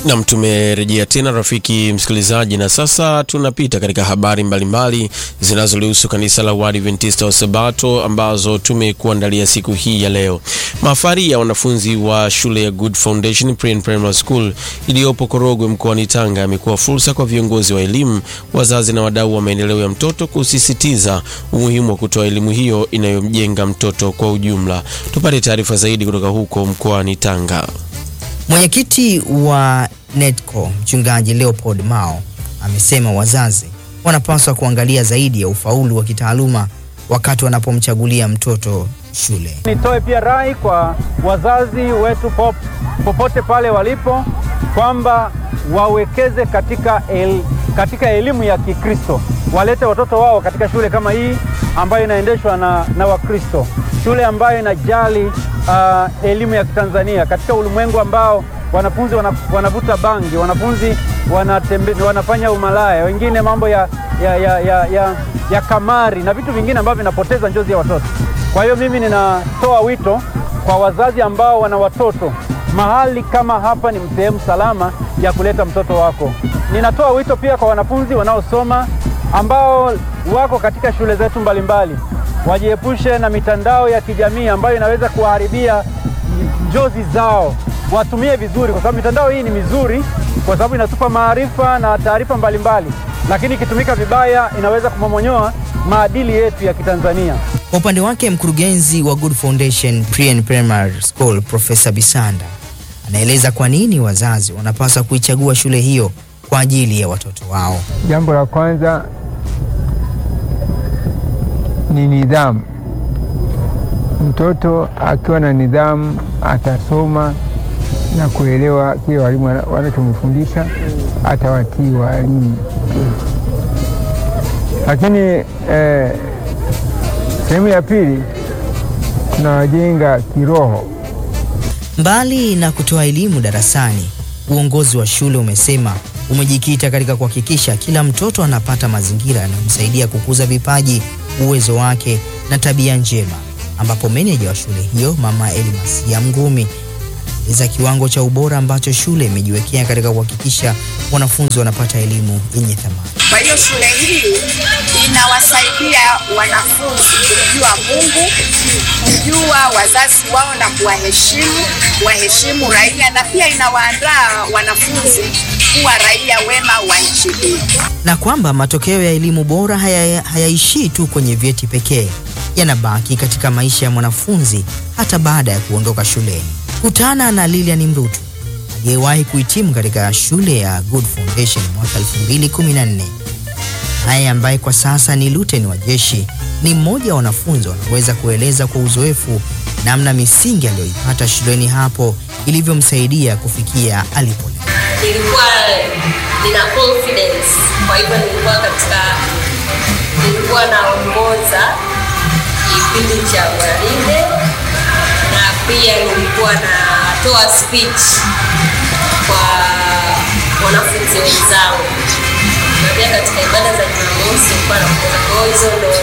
Nam, tumerejea tena rafiki msikilizaji, na sasa tunapita katika habari mbalimbali zinazolihusu kanisa la Waadventista wa Sabato ambazo tumekuandalia siku hii ya leo. Mahafali ya wanafunzi wa shule ya Good Foundation Pre and Primary School iliyopo Korogwe mkoani Tanga yamekuwa fursa kwa viongozi wa elimu, wazazi na wadau wa maendeleo ya mtoto kusisitiza umuhimu wa kutoa elimu hiyo inayomjenga mtoto kwa ujumla. Tupate taarifa zaidi kutoka huko mkoani Tanga. Mwenyekiti wa NEDCO mchungaji Leopold Mao amesema wazazi wanapaswa kuangalia zaidi ya ufaulu wa kitaaluma wakati wanapomchagulia mtoto shule. Nitoe pia rai kwa wazazi wetu pop, popote pale walipo kwamba wawekeze katika, el, katika elimu ya Kikristo, walete watoto wao katika shule kama hii ambayo inaendeshwa na, na Wakristo, shule ambayo inajali uh, elimu ya Kitanzania katika ulimwengu ambao wanafunzi wanavuta bangi, wanafunzi wanatembe, wanafanya umalaya, wengine mambo ya, ya, ya, ya, ya, ya kamari na vitu vingine ambavyo vinapoteza njozi ya watoto. Kwa hiyo mimi ninatoa wito kwa wazazi ambao wana watoto mahali kama hapa ni sehemu salama ya kuleta mtoto wako. Ninatoa wito pia kwa wanafunzi wanaosoma ambao wako katika shule zetu mbalimbali, wajiepushe na mitandao ya kijamii ambayo inaweza kuwaharibia njozi zao. Watumie vizuri, kwa sababu mitandao hii ni mizuri, kwa sababu inatupa maarifa na taarifa mbalimbali, lakini ikitumika vibaya inaweza kumomonyoa maadili yetu ya Kitanzania. Kwa upande wake mkurugenzi wa Good Foundation Pre and Primary School Profesa Bisanda anaeleza kwa nini wazazi wanapaswa kuichagua shule hiyo kwa ajili ya watoto wao. Jambo la kwanza ni nidhamu. Mtoto akiwa na nidhamu atasoma na kuelewa kile walimu wanachomfundisha, atawatii walimu. Lakini eh, sehemu ya pili tunawajenga kiroho. Mbali na kutoa elimu darasani, uongozi wa shule umesema umejikita katika kuhakikisha kila mtoto anapata mazingira yanayomsaidia kukuza vipaji, uwezo wake na tabia njema, ambapo meneja wa shule hiyo Mama Elimasia Mgumi anaeleza kiwango cha ubora ambacho shule imejiwekea katika kuhakikisha wanafunzi wanapata elimu yenye thamani. Kwa hiyo shule hii inawasaidia wanafunzi kumjua Mungu, kujua wazazi wao na kuwaheshimu, kuwaheshimu raia na pia inawaandaa wanafunzi kuwa raia wema wa nchi hii. Na kwamba matokeo ya elimu bora hayaishii haya tu kwenye vyeti pekee, yanabaki katika maisha ya mwanafunzi hata baada ya kuondoka shuleni. Kutana na Lilian Mrutu aliyewahi kuhitimu katika shule ya Good Foundation mwaka 2014 naye ambaye kwa sasa ni luteni wa jeshi, ni mmoja wa wanafunzi wanaweza kueleza kwa uzoefu namna misingi aliyoipata shuleni hapo ilivyomsaidia kufikia alipo. Nilikuwa nina confidence, kwa hivyo nilikuwa katika, nilikuwa naongoza kipindi cha gwaride na pia nilikuwa natoa speech kwa wanafunzi wenzangu na pia katika ibada za Jumamosi nilikuwa naongoza. Kwa hiyo hizo ndo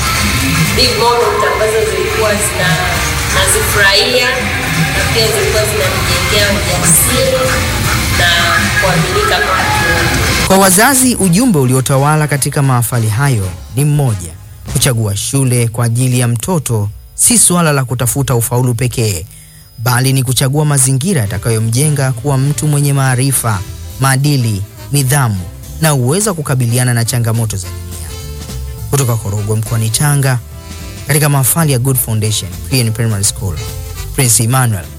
big moment ambazo zilikuwa zina nazifurahia na pia zilikuwa zinanijengea ujasiri na kuaminika kwa watu. Kwa wazazi, ujumbe uliotawala katika mahafali hayo ni mmoja: kuchagua shule kwa ajili ya mtoto si suala la kutafuta ufaulu pekee, bali ni kuchagua mazingira yatakayomjenga kuwa mtu mwenye maarifa, maadili, nidhamu na uwezo wa kukabiliana na changamoto za dunia. Kutoka Korogwe mkoani Tanga, katika mahafali ya Good Foundation Pre and Primary School, Prince Emmanuel